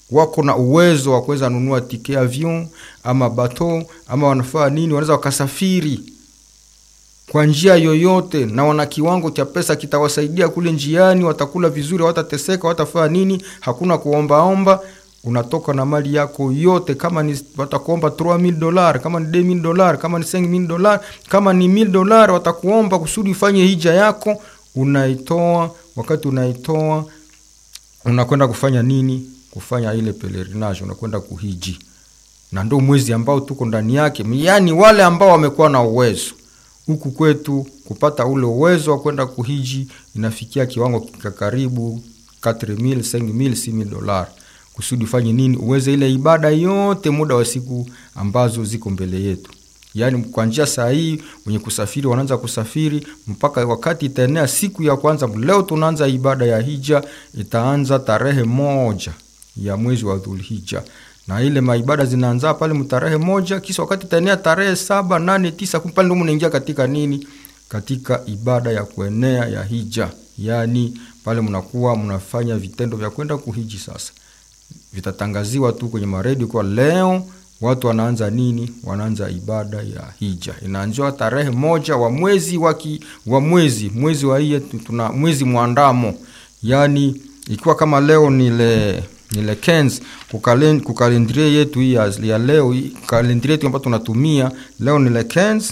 wako na uwezo wa kuweza nunua tike avion ama bato ama wanafaa nini, wanaweza wakasafiri kwa njia yoyote, na wana kiwango cha pesa kitawasaidia kule njiani, watakula vizuri, watateseka, watafaa nini, hakuna kuombaomba. Unatoka na mali yako yote, kama ni watakuomba 3000 dollars, kama ni 2000 dollars, kama ni 5000 dollars, kama ni 1000 dollars, watakuomba kusudi ufanye hija yako, unaitoa. Wakati unaitoa unakwenda kufanya nini? Kufanya ile pelerinage, unakwenda kuhiji, na ndo mwezi ambao tuko ndani yake, yaani wale ambao wamekuwa na uwezo huku kwetu kupata ule uwezo wa kwenda kuhiji inafikia kiwango kika karibu 4000 5000 6000 dollars, kusudi ufanye nini? Uweze ile ibada yote muda wa siku ambazo ziko mbele yetu. Yaani kwa njia saa hii wenye kusafiri wanaanza kusafiri mpaka wakati itaenea siku ya kwanza. Leo tunaanza ibada ya hija, itaanza tarehe moja ya mwezi wa Dhulhija na ile maibada zinaanza pale mtarehe moja, kisha wakati itaenea tarehe saba, nane, tisa, kumi, pale ndio mnaingia katika nini? Katika ibada ya kuenea ya hija, yaani pale mnakuwa mnafanya vitendo vya kwenda kuhiji. Sasa vitatangaziwa tu kwenye maredio kwa leo watu wanaanza nini? Wanaanza ibada ya hija, inaanziwa tarehe moja wa mwezi waki, wa mwezi mwezi wa hiye tuna mwezi mwandamo, yaani ikiwa kama leo ni le ile kens kukalendrie yetu hii ya leo, kalendrie yetu ambayo tunatumia leo ni le kens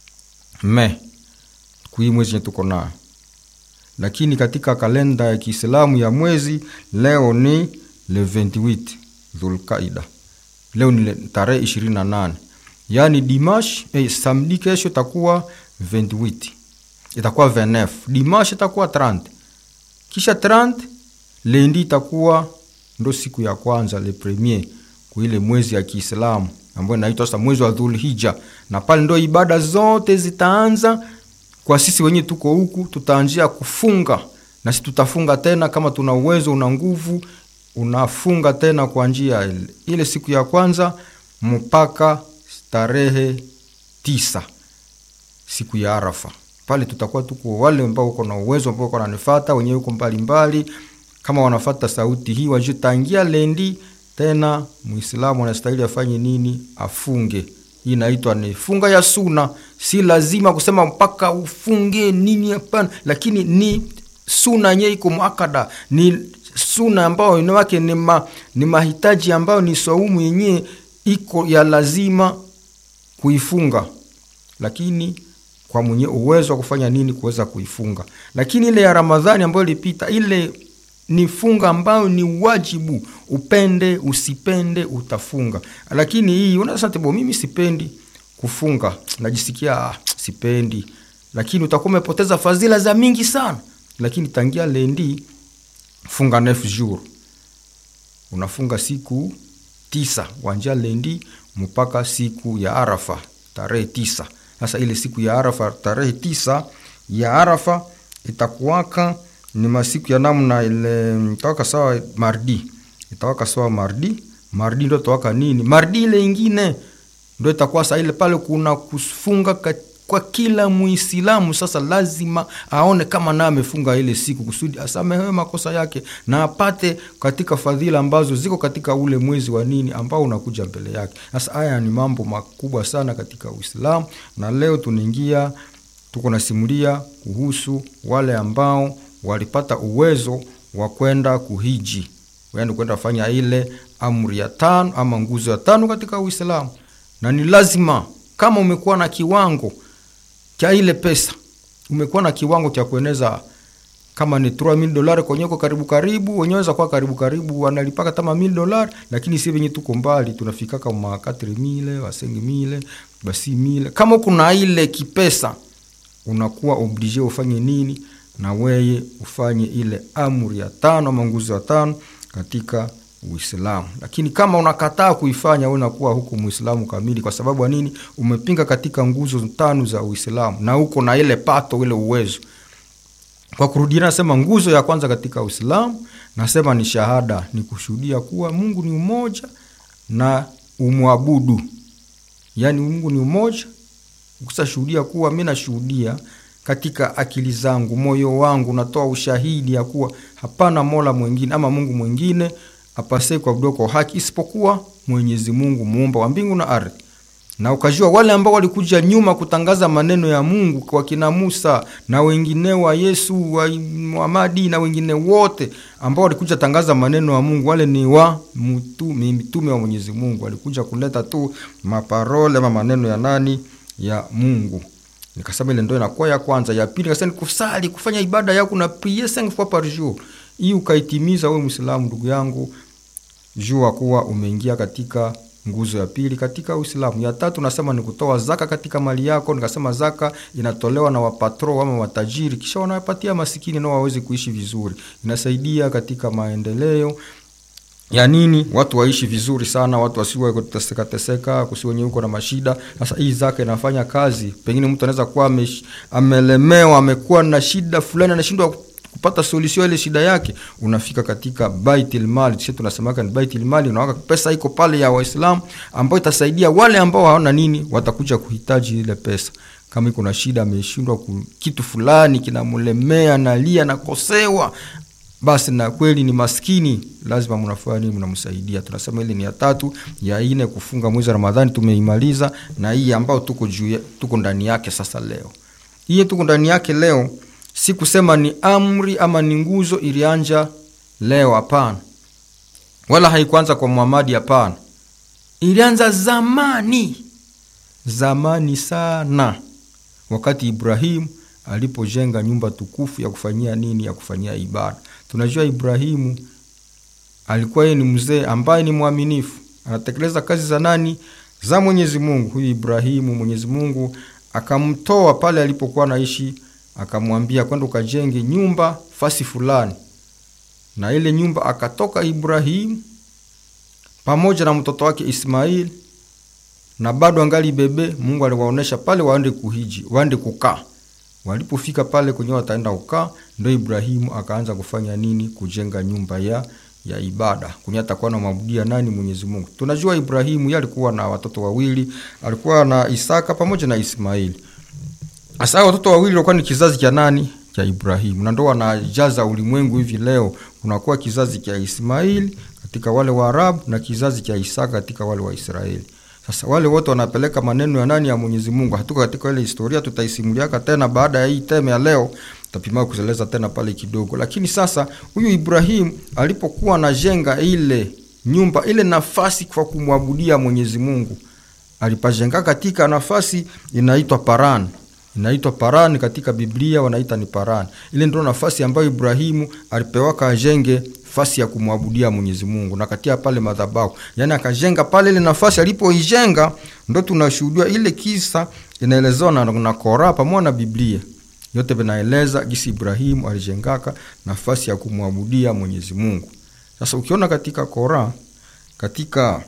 me kui mwezi nye tuko nayo, lakini katika kalenda ya Kiislamu ya mwezi leo ni le 28 Dhulqaida, leo ni tarehe 28, yaani dimash eh, samedi kesho itakuwa 28 itakuwa 29, dimash itakuwa 30, kisha 30 lendi itakuwa ndo siku ya kwanza le premier kwa ile mwezi ya Kiislamu ambayo inaitwa sasa mwezi wa Dhulhija, na pale ndo ibada zote zitaanza. Kwa sisi wenyewe tuko huku, tutaanzia kufunga na sisi tutafunga tena, kama tuna uwezo, una nguvu, unafunga tena kwa njia ile ile siku ya kwanza mpaka tarehe tisa siku ya Arafa. Pale tutakuwa tuko wale ambao uko na uwezo, ambao uko nanifuata wenyewe, uko mbalimbali kama wanafata sauti hii wajue, tangia lendi tena Muislamu anastahili afanye nini? Afunge. Hii inaitwa ni funga ya suna. Si lazima kusema mpaka ufunge nini, hapana, lakini ni suna yenyewe iko muakada, ni suna ambayo inawake ni, ma, ni mahitaji ambayo ni saumu yenyewe iko ya lazima kuifunga, lakini kwa mwenye uwezo wa kufanya nini kuweza kuifunga. Lakini ile ya Ramadhani ambayo ilipita ile ni funga ambayo ni wajibu, upende usipende utafunga. Lakini hii unasema tebo, mimi sipendi kufunga, najisikia ah, sipendi, lakini utakuwa umepoteza fadhila za mingi sana. Lakini tangia lendi funga neuf jour, unafunga siku tisa wanja lendi mpaka siku ya Arafa tarehe tisa. Sasa ile siku ya Arafa tarehe tisa ya Arafa itakuwaka ni masiku ya namna ile itawaka sawa mardi, itawaka sawa mardi. Mardi ndo itawaka nini? Mardi ile ingine ndo itakuwa saa ile pale kuna kufunga kwa kila Muislamu. Sasa lazima aone kama naye amefunga ile siku kusudi asamehewe makosa yake na apate katika fadhila ambazo ziko katika ule mwezi wa nini ambao unakuja mbele yake. Sasa haya ni mambo makubwa sana katika Uislamu, na leo tunaingia tuko nasimulia kuhusu wale ambao walipata uwezo wa kwenda kuhiji, yaani kwenda fanya ile amri ya tano ama nguzo ya tano katika Uislamu. Na ni lazima kama umekuwa na kiwango cha ile pesa, umekuwa na kiwango cha kueneza kama ni 3000 dolari kwenyeko karibu karibu, wenyewe weza kuwa karibu karibu wanalipaka kama 1000 dolari, lakini si venye tuko mbali, tunafika kama 4000 wa 5000 basi 1000. Kama kuna ile kipesa, unakuwa oblige ufanye nini? na weye ufanye ile amri ya tano ama nguzo ya tano katika Uislamu. Lakini kama unakataa kuifanya, wewe unakuwa huku Muislamu kamili. Kwa sababu ya nini? Umepinga katika nguzo tano za Uislamu na uko na ile pato, ile uwezo. Kwa kurudia, nasema nguzo ya kwanza katika Uislamu nasema ni shahada, ni kushuhudia kuwa Mungu ni umoja na umwabudu, yaani Mungu ni umoja. Ukisashuhudia kuwa mimi nashuhudia katika akili zangu, moyo wangu natoa ushahidi ya kuwa hapana mola mwingine ama Mungu mwingine apasee kuabudiwa kwa haki isipokuwa Mwenyezi Mungu muumba wa mbingu na ardhi. Na ukajua wale ambao walikuja nyuma kutangaza maneno ya Mungu kwa kina Musa na wengine wa Yesu wa Muhamadi na wengine wote ambao walikuja tangaza maneno ya Mungu, wale ni wa mitume, mitume wa Mwenyezi Mungu, walikuja kuleta tu maparole ama maneno ya nani ya Mungu. Nikasema ile ndio inakuwa ya kwanza. Ya pili nikasema kusali, kufanya ibada yako na prier cinq fois par jour. Hii ukaitimiza wewe Muislamu ndugu yangu, jua kuwa umeingia katika nguzo ya pili katika Uislamu. Ya tatu nasema ni kutoa zaka katika mali yako. Nikasema zaka inatolewa na wapatro ama watajiri, kisha wanawapatia masikini nao waweze kuishi vizuri. Inasaidia katika maendeleo ya nini, watu waishi vizuri sana, watu wasiwe kuteseka teseka, kusiwe wenye uko na mashida. Sasa hii zaka inafanya kazi. Pengine mtu anaweza kuwa amesh- amelemewa, amekuwa na shida fulani, anashindwa kupata solution ile shida yake, unafika katika baitul mali. Sisi tunasemaka ni baitul mali, unaweka pesa iko pale ya Waislamu ambayo itasaidia wale ambao hawana nini, watakuja kuhitaji ile pesa. Kama iko na shida, ameshindwa ku- kitu fulani kinamlemea, nalia, nakosewa basi na kweli ni maskini, lazima mnafanya nini? Mnamsaidia. Tunasema ile ni ya tatu. Ya ine kufunga mwezi wa Ramadhani tumeimaliza, na hii ambao tuko juu ya- tuko ndani yake sasa leo. Hii tuko ndani yake leo, si kusema ni amri ama ni nguzo ilianja leo, hapana, wala haikuanza kwa Muhamadi, hapana, ilianza zamani, zamani sana, wakati Ibrahimu alipojenga nyumba tukufu ya kufanyia nini? Ya kufanyia ibada. Tunajua Ibrahimu alikuwa yeye ni mzee ambaye ni mwaminifu, anatekeleza kazi za nani? Za Mwenyezi Mungu. Huyu Ibrahimu, Mwenyezi Mungu akamtoa pale alipokuwa anaishi, akamwambia kwenda ukajenge nyumba fasi fulani, na ile nyumba akatoka Ibrahimu pamoja na mtoto wake Ismail, na bado angali bebe. Mungu aliwaonesha pale waende kuhiji, waende kukaa Walipofika pale kwenye wataenda kukaa, ndo Ibrahimu akaanza kufanya nini? Kujenga nyumba ya ya ibada kwenye atakuwa na mabudia nani? Mwenyezi Mungu. Tunajua Ibrahimu yeye alikuwa na watoto wawili, alikuwa na Isaka pamoja na Ismaili. Sasa watoto wawili walikuwa ni kizazi cha nani? Cha Ibrahimu, na ndo wanajaza ulimwengu hivi leo. Kunakuwa kizazi cha Ismaili katika wale wa Arabu na kizazi cha Isaka katika wale wa Israeli. Sasa wale wote wanapeleka maneno ya nani? Ya Mwenyezi Mungu. Hatuko katika ile historia, tutaisimuliaka tena baada ya hii teme ya leo, tutapima kuzeleza tena pale kidogo. Lakini sasa huyu Ibrahimu alipokuwa anajenga ile nyumba, ile nafasi kwa kumwabudia Mwenyezi Mungu, alipajenga katika nafasi inaitwa Paran. Inaitwa Paran katika Biblia wanaita ni Paran. Ile ndio nafasi ambayo Ibrahimu alipewaka ajenge nafasi ya kumwabudia Mwenyezi Mungu na katia pale madhabahu, yaani akajenga pale ile nafasi. Alipoijenga ndo tunashuhudia ile kisa inaelezewa na, na Kora pamoja na Biblia yote vinaeleza gisi Ibrahimu alijengaka nafasi ya kumwabudia Mwenyezi Mungu. Sasa ukiona katika Kora katika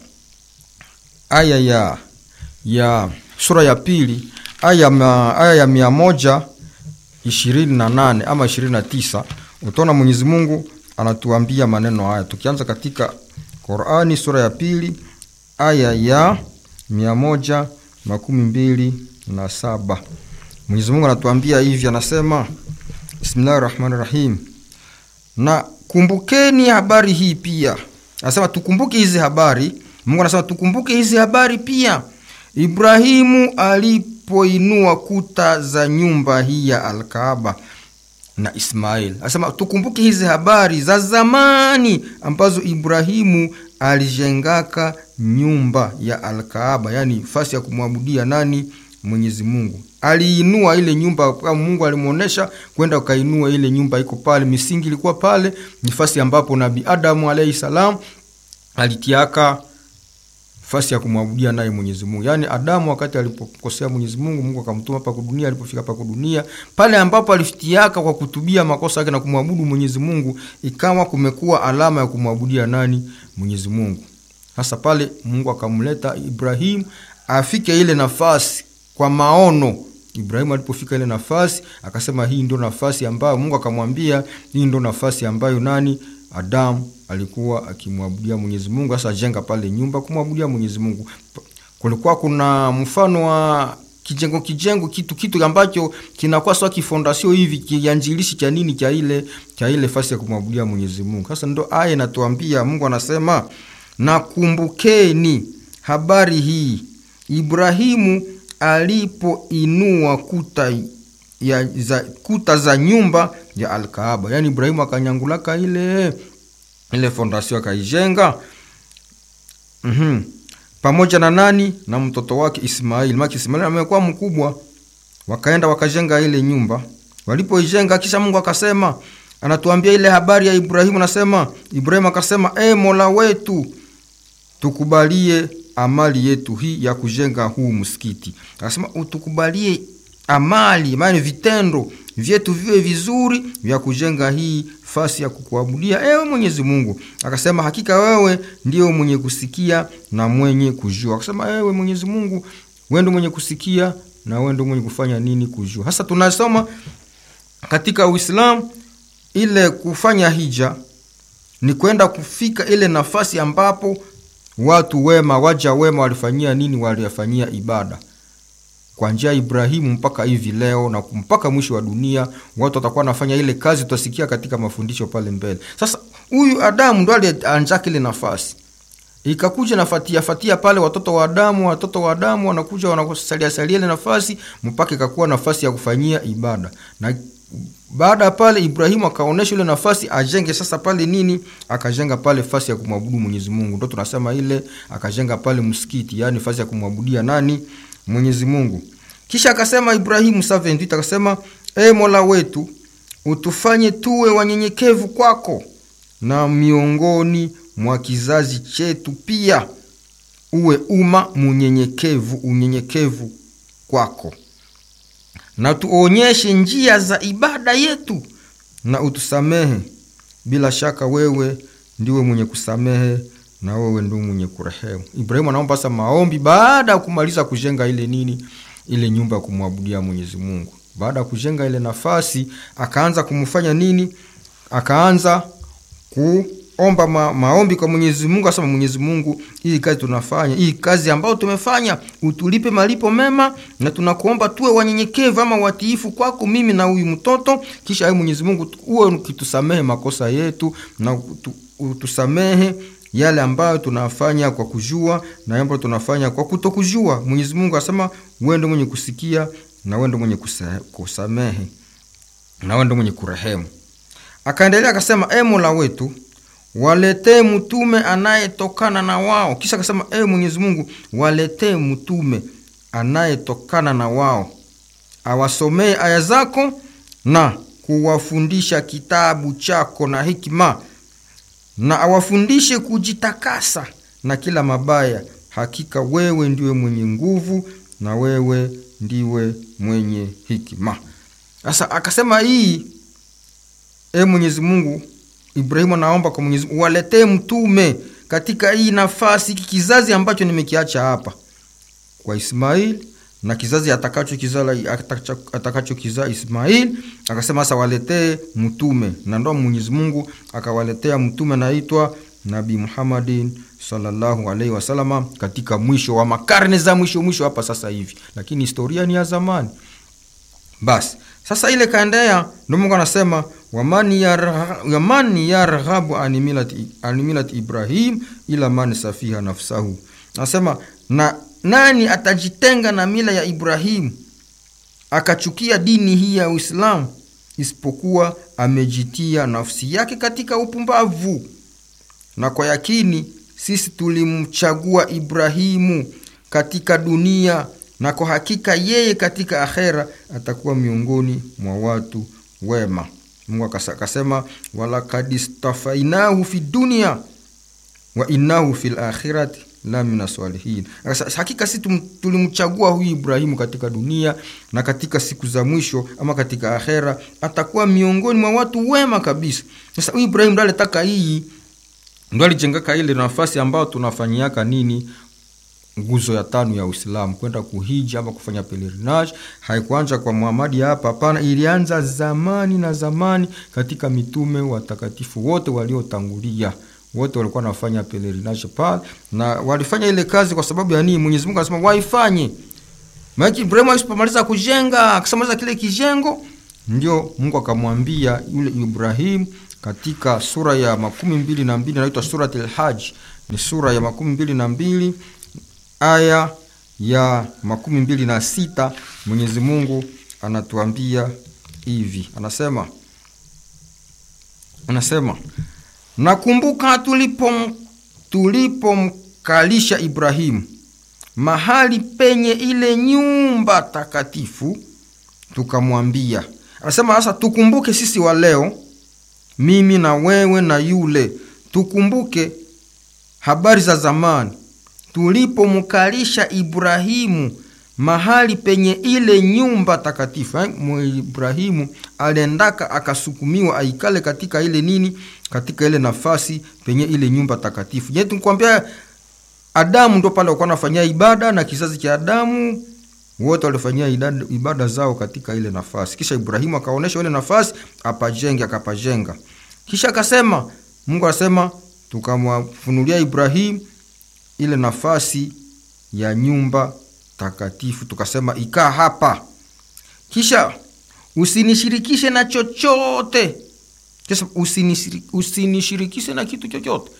aya ya ya sura ya pili aya, ma, aya ya mia moja ishirini na nane ama ishirini na tisa utaona Mwenyezi Mungu anatuambia maneno haya, tukianza katika Qurani sura ya pili aya ya mia moja makumi mbili na saba Mwenyezi Mungu anatuambia hivi, anasema bismillahi rahmani rahim, na kumbukeni habari hii pia. Anasema tukumbuke hizi habari. Mungu anasema tukumbuke hizi habari pia, Ibrahimu alipoinua kuta za nyumba hii ya Alkaaba na Ismail. Anasema tukumbuke hizi habari za zamani ambazo Ibrahimu alijengaka nyumba ya Alkaaba, yani fasi ya kumwabudia nani? Mwenyezi Mungu. Aliinua ile nyumba kama Mungu alimwonyesha kwenda ukainua ile nyumba, iko pale, misingi ilikuwa pale, ni fasi ambapo Nabii Adamu alayhi salam alitiaka fasi ya kumwabudia naye Mwenyezi Mungu. Yaani Adamu wakati alipokosea Mwenyezi Mungu, Mungu akamtuma hapa dunia, alipofika hapa dunia, pale ambapo alifitiaka kwa kutubia makosa yake na kumwabudu Mwenyezi Mungu, ikawa kumekuwa alama ya kumwabudia nani? Mwenyezi Mungu. Sasa pale Mungu akamleta Ibrahimu afike ile nafasi kwa maono. Ibrahimu alipofika ile nafasi akasema, hii ndio nafasi ambayo Mungu akamwambia, hii ndio nafasi ambayo nani? Adamu alikuwa akimwabudia Mwenyezi Mungu. Sasa jenga pale nyumba kumwabudia Mwenyezi Mungu. Kulikuwa kuna mfano wa kijengo kijengo kitu kitu ambacho kinakuwa sawa kifondasio hivi kianjilishi cha nini cha ile cha ile fasi ya kumwabudia Mwenyezi Mungu. Sasa ndo aya inatuambia, Mungu anasema nakumbukeni habari hii Ibrahimu alipoinua kuta ya za, kuta za nyumba ya Alkaaba, yaani Ibrahimu akanyangulaka ile ile fondasio akaijenga. mm-hmm. pamoja na nani? Na mtoto wake Ismaili. Maki Ismaili amekuwa mkubwa, wakaenda wakajenga ile nyumba. Walipoijenga, kisha Mungu akasema, anatuambia ile habari ya Ibrahimu, anasema Ibrahimu akasema, e Mola wetu tukubalie amali yetu hii ya kujenga huu msikiti. Akasema utukubalie amali, maana vitendo vyetu viwe vizuri vya kujenga hii fasi ya kukuabudia ewe Mwenyezi Mungu. Akasema hakika wewe ndio mwenye kusikia na mwenye kujua. Akasema ewe Mwenyezi Mungu, wewe ndio mwenye kusikia na wewe ndio mwenye kufanya nini kujua. Hasa tunasoma katika Uislamu ile kufanya hija ni kwenda kufika ile nafasi ambapo watu wema waja wema walifanyia nini? Waliyafanyia ibada kwa njia ya Ibrahimu mpaka hivi leo na mpaka mwisho wa dunia, watu watakuwa wanafanya ile kazi, tutasikia katika mafundisho pale mbele. Sasa huyu Adamu ndo alianjaka ile nafasi, ikakuja nafatia fatia pale, watoto wa Adamu, watoto wa Adamu wanakuja wanasalia salia ile nafasi mpaka ikakuwa nafasi ya kufanyia ibada na baada ya pale Ibrahimu akaonesha ile nafasi ajenge sasa pale nini, akajenga pale fasi ya kumwabudu Mwenyezi Mungu, ndo tunasema ile akajenga pale msikiti, yani fasi ya kumwabudia nani? Mwenyezi Mungu. Kisha akasema Ibrahimu 7 akasema, e Mola wetu utufanye tuwe wanyenyekevu kwako na miongoni mwa kizazi chetu pia uwe umma munyenyekevu, unyenyekevu kwako na tuonyeshe njia za ibada yetu na utusamehe. Bila shaka wewe ndiwe mwenye kusamehe na wewe ndio mwenye kurehemu. Ibrahimu anaomba sasa maombi baada ya kumaliza kujenga ile nini, ile nyumba ya kumwabudia Mwenyezi Mungu. Baada ya kujenga ile nafasi, akaanza kumfanya nini? Akaanza kuomba ma, maombi kwa Mwenyezi Mungu, asema Mwenyezi Mungu, hii kazi tunafanya, hii kazi ambayo tumefanya, utulipe malipo mema, na tunakuomba tuwe wanyenyekevu ama watiifu kwako, mimi na huyu mtoto. Kisha wewe Mwenyezi Mungu uwe ukitusamehe makosa yetu na utusamehe yale ambayo tunafanya kwa kujua na ambayo tunafanya kwa kutokujua. Mwenyezi Mungu asema wewe ndio mwenye kusikia na wewe ndio mwenye kusamehe na wewe ndio mwenye kurehemu. Akaendelea akasema, e Mola wetu waletee mtume anayetokana na wao. Kisha akasema, e Mwenyezi Mungu waletee mtume anayetokana na wao, awasomee aya zako na kuwafundisha kitabu chako na hikima, na awafundishe kujitakasa na kila mabaya. Hakika wewe ndiwe mwenye nguvu na wewe ndiwe mwenye hikima. Sasa akasema hii E Mwenyezi Mungu, Ibrahimu anaomba kwa Mwenyezi Mungu waletee mtume katika hii nafasi, hiki kizazi ambacho nimekiacha hapa kwa Ismail na kizazi atakacho kizaa atakacho kizaa Ismail. Akasema sasa waletee mtume, na ndo Mwenyezi Mungu akawaletea mtume anaitwa Nabii Muhammadin sallallahu alaihi wasalama katika mwisho wa makarne za mwisho mwisho hapa sasa hivi, lakini historia ni ya zamani. Basi sasa ile kaendea, ndo Mungu anasema waman yarghabu an milati Ibrahim ila man safiha nafsahu, anasema na nani atajitenga na mila ya Ibrahimu akachukia dini hii ya Uislamu isipokuwa amejitia nafsi yake katika upumbavu. Na kwa yakini sisi tulimchagua Ibrahimu katika dunia na kwa hakika yeye katika akhera atakuwa miongoni mwa watu wema. Mungu akasema walakad istafainahu fi dunia wa innahu fil akhirati la mina salihin. Hakika sisi tulimchagua huyu Ibrahimu katika dunia na katika siku za mwisho ama katika akhera atakuwa miongoni mwa watu wema kabisa. Sasa huyu Ibrahimu ndo alitaka hii, ndo alijengaka ile nafasi ambayo tunafanyiaka nini nguzo ya tano ya Uislamu kwenda kuhiji ama kufanya pelerinage. Haikuanza kwa Muhamadi hapa, hapana, ilianza zamani na zamani katika mitume watakatifu wote waliotangulia, wote walikuwa wanafanya pelerinage pale, na walifanya ile kazi kwa sababu ya nini? Mwenyezi Mungu anasema waifanye maana Ibrahimu alipomaliza kujenga akasamaliza kile kijengo, ndio Mungu akamwambia yule Ibrahimu katika sura ya makumi mbili na mbili inaitwa Surat al-Hajj, ni sura ya makumi mbili na mbili aya ya makumi mbili na sita Mwenyezi Mungu anatuambia hivi, anasema anasema nakumbuka tulipom tulipomkalisha Ibrahimu mahali penye ile nyumba takatifu, tukamwambia. Anasema sasa, tukumbuke sisi wa leo, mimi na wewe na yule, tukumbuke habari za zamani tulipomkalisha Ibrahimu mahali penye ile nyumba takatifu eh? Ibrahimu aliendaka akasukumiwa aikale katika ile nini, katika ile nafasi penye ile nyumba takatifu. Je, tukwambia Adamu ndo pale walikuwa wanafanyia ibada na kizazi cha Adamu wote walifanyia ibada zao katika ile nafasi. Kisha Ibrahimu akaonesha ile nafasi apajenge, akapajenga. Kisha akasema, Mungu anasema tukamwafunulia Ibrahimu ile nafasi ya nyumba takatifu, tukasema ikaa hapa, kisha usinishirikishe na chochote. Kisha usinishirikishe na kitu chochote,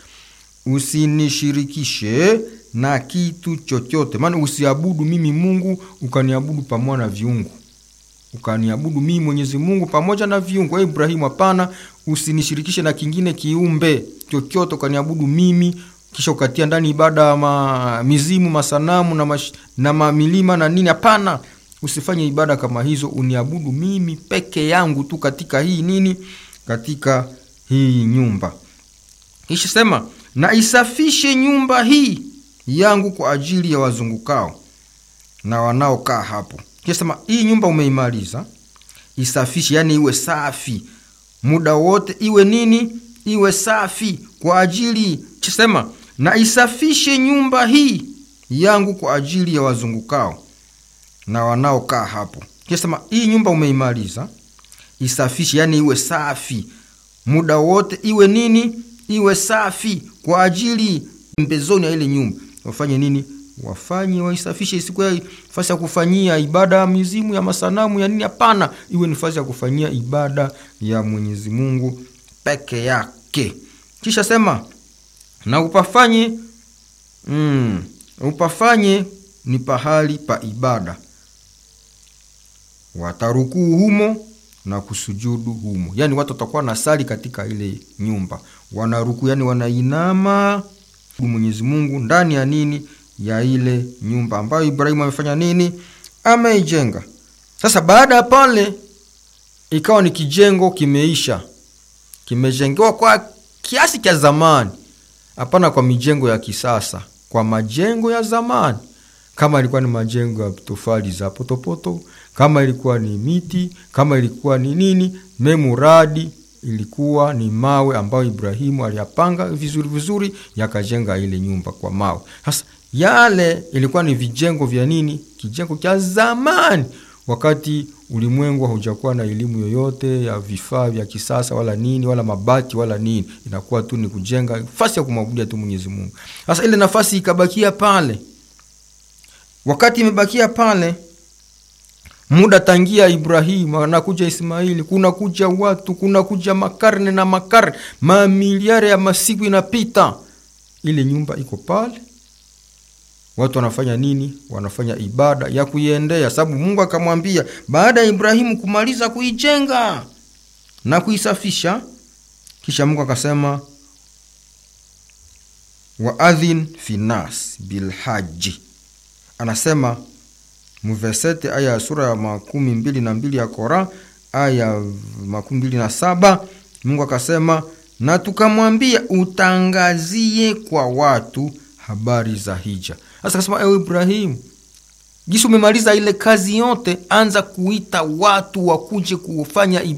usinishirikishe na kitu chochote, maana usiabudu mimi Mungu ukaniabudu pamoja na viungu, ukaniabudu mimi Mwenyezi Mungu pamoja na viungu. Wewe Ibrahimu, hapana, usinishirikishe na kingine kiumbe chochote ukaniabudu mimi kisha ukatia ndani ibada ya ma, mizimu masanamu na, mash, na mamilima na nini. Hapana, usifanye ibada kama hizo, uniabudu mimi peke yangu tu katika hii nini, katika hii nyumba. Kisha sema na isafishe nyumba hii yangu kwa ajili ya wazungukao na wanaokaa hapo. Kisha sema hii nyumba umeimaliza, isafishe, yani iwe safi muda wote, iwe nini, iwe safi kwa ajili sema na isafishe nyumba hii yangu kwa ajili ya wazungukao na wanaokaa hapo. Kisema hii nyumba umeimaliza, isafishe, yani iwe safi muda wote, iwe nini, iwe safi kwa ajili mbezoni ya ile nyumba. Wafanye nini? Wafanye waisafishe, isikuwa nafasi ya kufanyia ibada ya mizimu ya masanamu ya nini. Hapana, iwe nafasi ya kufanyia ibada ya Mwenyezi Mungu peke yake. Kisha sema na upafanye mm, upafanye ni pahali pa ibada, watarukuu humo na kusujudu humo. Yani watu watakuwa na sali katika ile nyumba, wanaruku, yani wanainama Mwenyezi Mungu ndani ya nini, ya ile nyumba ambayo Ibrahimu amefanya nini, ameijenga. Sasa baada ya pale, ikawa ni kijengo kimeisha, kimejengewa kwa kiasi cha zamani Hapana, kwa mijengo ya kisasa, kwa majengo ya zamani. Kama ilikuwa ni majengo ya tofali za potopoto, kama ilikuwa ni miti, kama ilikuwa ni nini, memuradi ilikuwa ni mawe ambayo Ibrahimu aliyapanga vizuri vizuri, yakajenga ile nyumba kwa mawe. Sasa yale ilikuwa ni vijengo vya nini, kijengo cha zamani, wakati ulimwengu haujakuwa na elimu yoyote ya vifaa vya kisasa wala nini wala mabati wala nini, inakuwa tu ni kujenga nafasi ya kumwabudia tu Mwenyezi Mungu. Sasa ile nafasi ikabakia pale, wakati imebakia pale muda tangia Ibrahimu anakuja Ismaili, kuna kuja watu, kuna kuja makarne na makarne, mamiliare ya masiku inapita, ile nyumba iko pale watu wanafanya nini? Wanafanya ibada ya kuiendea, sababu Mungu akamwambia baada ya Ibrahimu kumaliza kuijenga na kuisafisha, kisha Mungu akasema waadhin finas bilhaji, anasema mvesete aya ya sura ya makumi mbili na mbili ya Kora aya makumi mbili na saba Mungu akasema na tukamwambia utangazie kwa watu habari za hija. Sasa kasema, ewe Ibrahimu, jinsi umemaliza ile kazi yote, anza kuita watu wakuje kufanya